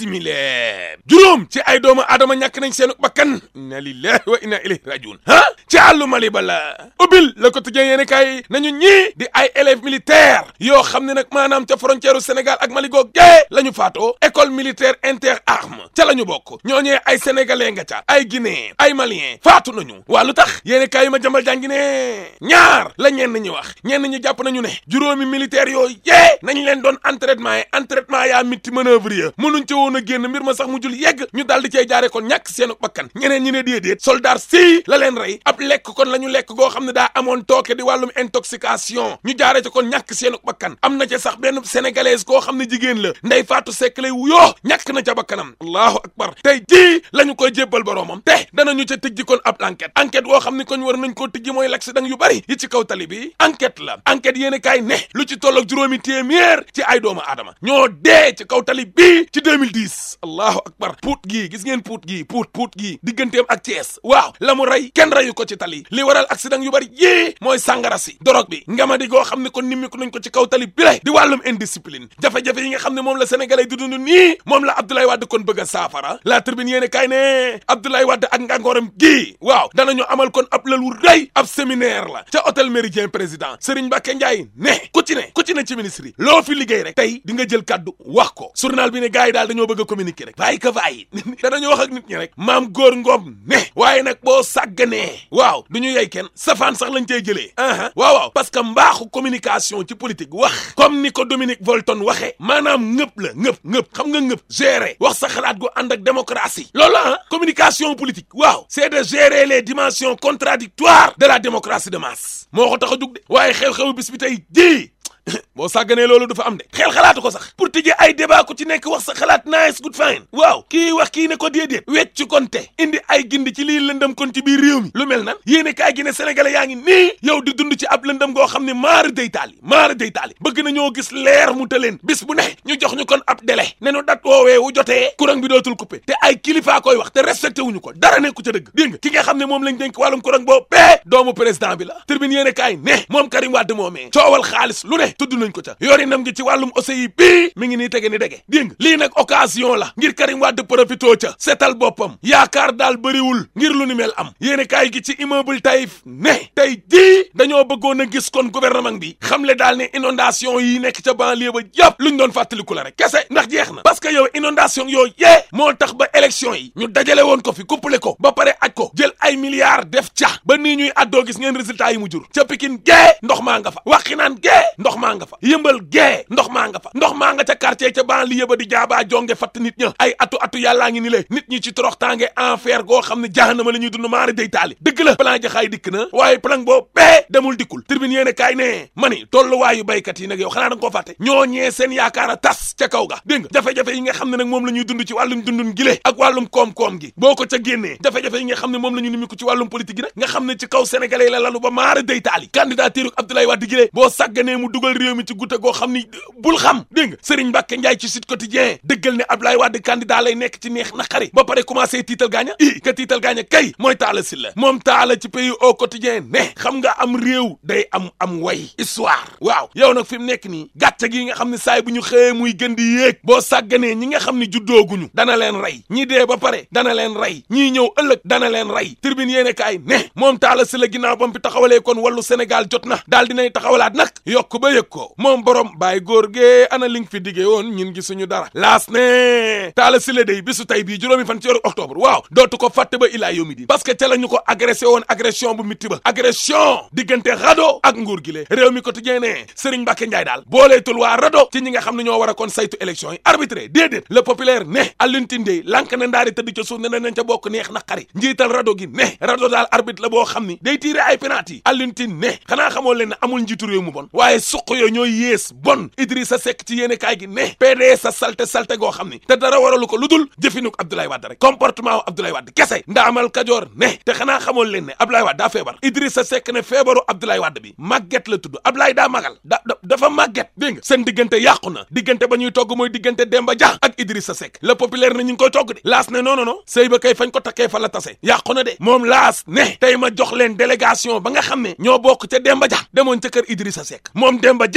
simile juróom ci ay doomu aadama ñàkk nañ seenu bakkan inna lillahi wa inna ilayhi rajiun ah ci àllu Mali ba la ubbil le quotidien yéeni kay nañu ñii di ay élèves militaires yoo xam ne nag maanaam ca frontière u Sénégal ak Mali goog gee la ñu faatoo école militaire inter arme ca la ñu bokk ñooñee ay sénégalais nga ca ay guinéen ay malien faatu nañu waa lu tax yéeni kay ma jambal jàngi ne ñaar la ñenn ñi wax ñenn ñi jàpp nañu ne juróomi militaires yooyu yee nañ leen doon entraînement yi entraînement yaa mitti manœuvre ya mënuñ ci woon a génn mbir ma sax mu jul yegg ñu daal di cay jaare kon ñàkk seenu bakkan ñeneen ñi ne déedéet soldat si la leen rey ab lekk kon la ñu lekk goo xam ne daa amoon tooke di wàllum intoxication ñu jaare ci kon ñàkk seenu bakkan am na ca sax benn sénégalaise koo xam ne jigéen la ndey faatu sekk lay wuyoo ñàkk na ca bakkanam allahu akbar tey jii la ñu koy jébbal boroomam te danañu ca tëjji kon ab enquête enquête boo xam ne kon war nañ koo tëjji mooy l'accident yu bari yi ci kaw tali bi enquête la enquête yéen kaay ne lu ci toll ak juróomi téeméer ci ay doomu aadama ñoo dee ci kaw tali bii ci 2010 allahu akbar puut gii gis ngeen puut gii puut puut gii digganteem ak Thiès waaw la mu rey kenn reyu ko ci tali li waral accident yu bari yii mooy sàngara si dorog bi ngamadi goo xam ne kon nimmiku nañ ko ci kaw tali bi le di wàllum indiscipline jafe-jafe yi nga xam ne moom la sénégalais di dund nii moom la Abdoulaye Wade kon bëgg a saafara la tribune yéene kaay ne Abdoulaye Wade ak ngàngooram gii waaw danañu amal kon ab lël wu rëy ab séminaire la ca hôtel Méridien président Serigne Mbacké Ndiaye ne ku ci ne ku ci ne ci ministre yi loo fi liggéey rek tey di nga jël kaddu wax ko journal bi ne gars yi daal dañoo bëgg a communiquer rek bàyyi ka bàyyi danañu wax ak nit ñi rek maam góor ngoom ne waaye nag boo sàgganee waaw du ñu yey kenn safaan sax lañ cey jëlee aha waaw waaw parce que mbaaxu communication ci politique wax comme ni ko Dominique Volton waxee maanaam ngëp la ngëp ngëp xam nga ngëp gérer wax sa xalaat gu ànd ak démocratie loolu ah communication politique waaw c'est de gérer les dimensions contradictoires de la démocratie de masse moo ko tax a jug de waaye xew-xewu bis bi tey ji boo sàgganee loolu du fa am de xel xalaatu ko sax pour tijjee ay débat ku ci nekk wax sa xalaat nice good fine waaw kii wax kii ne ko déedéet wecc kon te indi ay gindi ci lii lëndëm kon ci biir réew mi lu mel nan yéene kaay gi ne sénégalais yaa ngi nii yow di dund ci ab lëndëm goo xam ne maara day taali maara day taali bëgg na ñoo gis leer mu tëleen bis bu ne ñu jox ñu kon ab délai ne nu dat woowee wu jotee courant bi dootul coupé te ay kilifaa koy wax te respecté wuñu ko dara nekku ca dëgg dégg nga ki nga xam ne moom lañ dénk wàllum courant boobu bee doomu président bi la tribune yéene kaay ne moom Karim Wade moomee coowal xaalis lu ne tudd nañ ko ca yorinam gi ci wàllum OCI bii mi ngi nii tege ni dege dégg nga lii nag occasion la ngir Karim Wade profitoo ca seetal boppam yaakaar daal bëriwul ngir lu ni mel am yéene kaay gi ci immeuble Taïf ne tey jii dañoo bëggoon a gis kon gouvernement bi xamle daal ne inondation yi nekk ca banlieue ba yëpp luñ doon fàttaliku la rek kese ndax jeex na parce que yow inondation yooyu yee moo tax ba élection yi ñu dajale woon ko fi couplé ko ba pare aj ko jël ay milliards def ca ba nii ñuy addoo gis ngeen résultat yi mu jur ca Pikine gee ndox maa nga fa Waxinaan gee ndox maa nga fa yëmbal gee ndox maa nga fa ndox maa nga ca quartier ca banlieue ba di jaabaa jonge fatt nit ña ay atu atu yàllaa ngi ni le nit ñi ci torox tànge enfer goo xam ne jahannama la ñuy dund maari day taali dëgg la plan jaxaay dikk na waaye plan boo bee demul dikkul tribune yéene kaay ne mani tolluwaayu baykat yi nag yow xanaa da nga koo fàtte ñoo ñee seen yaakaar a tas ca kaw ga dégg nga jafe-jafe yi nga xam ne nag moom la ñuy dund ci wàllum dundun gile ak wàllum koom-koom gi boo ko ca génnee jafe-jafe yi nga xam ne moom la ñu nimiku ci wàllum politique gi nag nga xam ne ci kaw sénégalais la lalu ba maara day taali candidature Abdoulaye Wade gile boo sàgganee mu dugal réew mi ci gutta goo xam ni bul xam dégg nga Serigne Mbacke Ndiaye ci Sud Quotidien dëggal ne Abdoulaye Wade candidat lay nekk ci neex naqari ba pare commencé tiital gaaña i ka tiital gaaña kay mooy Talla Sylla moom Talla ci pays au quotidien ne xam nga am réew day am am way histoire waaw yow nag fi mu nekk nii gàcce gi nga xam ne saay bu ñu xëyee muy gën di yéeg boo sàgganee ñi nga xam ne juddooguñu dana leen rey ñi dee ba pare dana leen rey ñii ñëw ëllëg dana leen rey tribune yéene kaay ne moom Talla Sylla ginnaaw bam fi taxawalee kon wàllu Sénégal jot na daal dinay taxawalaat nag yokk ba yëg ko moom borom bàyyi góor gee ana li nga fi diggee woon ñun gisuñu dara laas ne Talla Sylla day bisu tey bii juróomi fan ci weeru octobre waaw dootu ko fàtte ba ilaa yomi di parce que ca la ñu ko agressé woon agression bu mitti ba agression diggante rado ak nguur gi le réew mi quotidien ne Serigne Mbacke Ndiaye daal booleetul waa rado ci ñi nga xam ne ñoo war a kon saytu élection yi arbitré déedéet le populaire ne Alioune Tindé lank na ndaari tëdd ca suuf ne nañ ca bokk neex na xari njiital rado gi ne rado daal arbitre la boo xam ni day tiire ay penalty Alioune Tindé ne xanaa xamoo leen ne amul njiitu réew mu bon waaye suq yo ñooy yées bon Idrissa Seck ci yéene kaay gi ne PDS sa salte salte goo xam ni te dara waralu ko lu dul jëfinuk Abdoulaye Wade rek comportement wu Abdoulaye Wade kese ndaamal Kajoor ne te xanaa xamoon leen ne Abdoulaye Wade daa feebar Idrissa Seck ne feebaru Abdoulaye Wade bi màgget la tudd Abdoulaye daa magal da dafa màgget dégg nga seen diggante yàqu na diggante ba ñuy togg mooy diggante Demba Dia ak Idrissa Seck le populaire ne ñu ngi koy togg de laas ne non non non sëy ba kay fañ ko takkee fa la tase yàqu na de moom laas ne tey ma jox leen délégation ba nga xam ne ñoo bokk ca Demba Dia demoon ca kër Idrissa Seck moom Demba Dia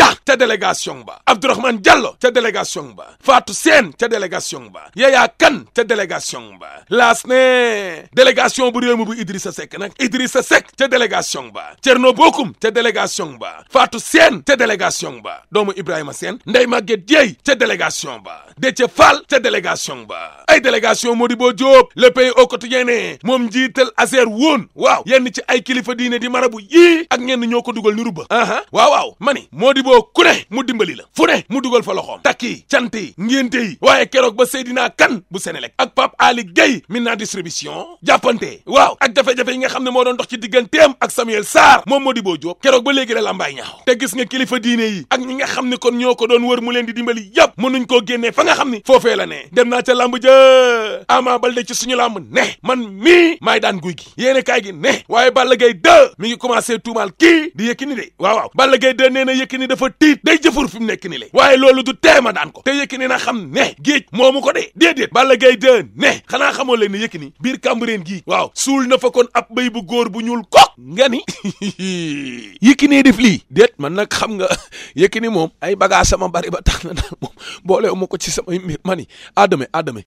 Ba ca délégation ba Abdourahmane Diallo ca délégation ba Fatou Sène ca délégation ba Yaya Kane ca délégation ba laas ne délégation bu réew mi bu Idrissa Seck nag Idrissa Seck ca délégation ba Thierno Bocoum ca délégation ba Fatou Sène ca délégation ba doomu Ibrahima Sène Ndeye Maguette Dieye ca délégation ba Déthié Fall ca délégation ba ay délégation Modibo Diop le pays au quotidien ne moom njiital Azer woon waaw yenn ci ay kilifa diine di marabu yii ak ñenn ñoo ko dugal ni rubba aha waaw waaw mani Modibo ku ne mu dimbali la fu ne mu dugal fa loxoom takki cant yi ngénte yi waaye keroog ba Seydina Kane bu Sénélec ak Pape Ali Gueye Minna distribution jàppante waaw ak jafe-jafe yi nga xam ne moo doon dox ci digganteem ak Samuel Sarr moom Modibo Diop keroog ba léegi la lambaay ñaaw te gis nga kilifa diine yi ak ñi nga xam ne kon ñoo ko doon wër mu leen di dimbali yëpp mënuñ koo génnee fa nga xam ni foofee la ne dem naa ca lamb ja Ama Baldé ci suñu lamb ne man mii maay daan guy gi yéene kaay gi ne waaye Balla Gaye 2 mi ngi commencé tuumaal kii di Yékini de waaw waaw Balla Gaye 2 nee na Yékini dafa tiit day jëfur fi mu nekk ni le waaye loolu du teema daan ko te Yékini na xam ne géej moomu ko de déedéet Balla Gaye 2 ne xanaa xamoo leen ne Yékini biir Cambérène gii waaw suul na fa kon ab béy bu góor bu ñuul ko nga ni Yékini def lii déet man nag xam nga Yékini moom ay bagage sama bari ba tax na daal moom boole ma ko ci samay mbir ma ni adame adame